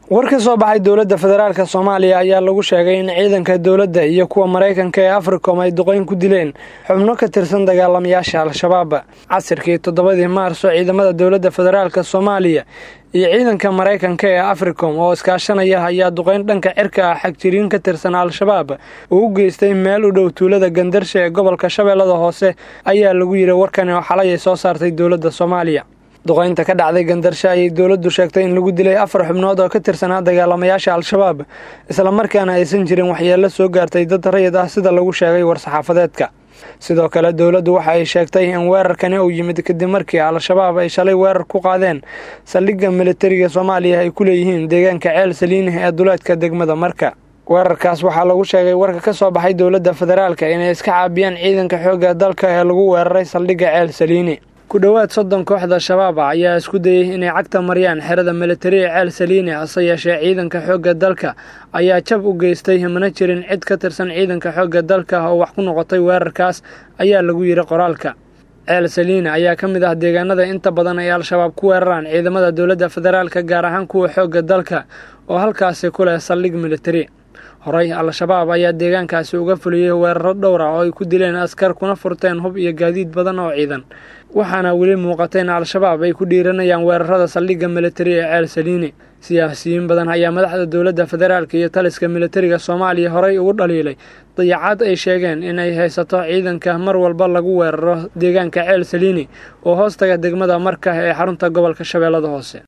war ka soo baxay dowladda federaalk soomaaliya ayaa lagu sheegay in ciidanka dowladda iyo kuwa maraykanka ee africom ay duqeyn ku dileen xubno ka tirsan dagaalamayaasha al-shabaab casirkii toddobadii maarso ciidamada dowladda federaalk soomaaliya iyo ciidanka maraykanka ee africom oo iskaashanaya ayaa duqeyn dhanka cirka ah xagjiriin ka tirsan al-shabaab uu u geystay meel u dhow tuulada gandarsha ee gobolka shabeellada hoose ayaa lagu yidhi warkani oo xalay ay soo saartay dowladda soomaaliya duqeynta ka dhacday gandarsha ayay dowladdu sheegtay in lagu dilay afar xubnood oo ka tirsanaa dagaalamayaasha al-shabaab islamarkaana aysan jirin waxyeello soo gaartay dad rayid ah sida lagu sheegay war-saxaafadeedka sidoo kale dowladdu waxa ay sheegtay in weerarkani uu yimid kadib markii al-shabaab ay shalay weerar ku qaadeen saldhigga militariga soomaaliya ay ku leeyihiin deegaanka ceel saliini ee duleedka degmada marka weerarkaas waxaa lagu sheegay warka ka soo baxay dowladda federaalka inay iska caabiyaan ciidanka xoogga dalka ee lagu weeraray saldhigga ceel saliini ku dhowaad soddon kooxda shabaab ah ayaa isku dayey inay cagta mariyaan xerada militari ee ceel saliini hase yeeshee ciidanka xoogga dalka ayaa jab u geystay mana jirin cid ka tirsan ciidanka xoogga dalka oo wax ku noqotay weerarkaas ayaa lagu yidhi qoraalka ceel saliini ayaa ka mid ah deegaanada inta badan ay al-shabaab ku weeraraan ciidamada dowladda federaalka gaar ahaan kuwa xoogga dalka oo halkaasi ku leh saldhig militari horey al-shabaab ayaa deegaankaasi uga fuliyey weeraro dhowr ah oo ay ku dileen askar kuna furteen hub iyo gaadiid badan oo ciidan waxaana weli muuqata in al-shabaab ay ku dhiiranayaan weerarada saldhigga militari ee ceel saliini siyaasiyiin badan ayaa madaxda dowladda federaalk iyo taliska militariga soomaaliya horey ugu dhaliilay dayacaad ay sheegeen inay haysato ciidanka mar walba lagu weeraro deegaanka ceel saliini oo hoostaga degmada marka ee xarunta gobolka shabeellada hoose